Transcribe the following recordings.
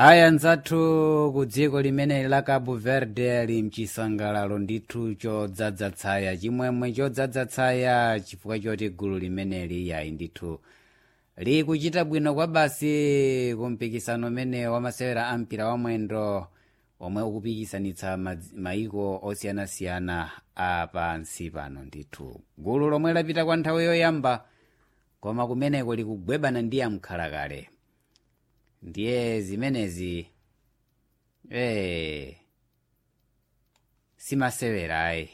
aya nzathu ku dziko limeneli la cabo verde ali mchisangalalo ndithu chodzaza tsaya chimwemwe chodzaza tsaya chifukwa choti gulu limeneli yayi ndithu likuchita bwino kwa basi kumpikisano umene wamasewera ampira wamwendo omwe ukupikisanitsa madzi- maiko osiyanasiyana a pansi pano ndithu gulu lomwe lapita kwa nthawi yoyamba koma kumeneko likugwebana ndi amkhalakale ndiye zimenezi eh simasewera ayi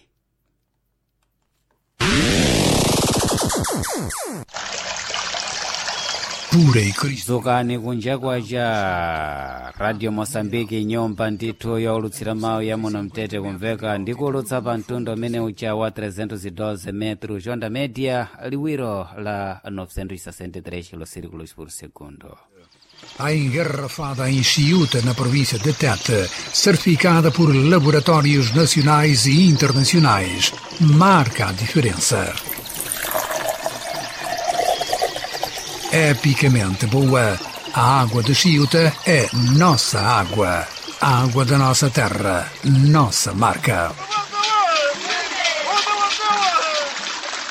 pura e cristalina. dzukani kunja kwacha radio mosambiki nyumba ndithu youlutsira mawu ya muno mtete kumveka ndikuulutsa pa mtundu umene ucha wa 312 metro jonda media liwiro la 963 kilosirikulos por segundo A engarrafada em Chiuta, na província de Tete, certificada por laboratórios nacionais e internacionais, marca a diferença. Epicamente boa, a água de Chiuta é nossa água. A água da nossa terra, nossa marca.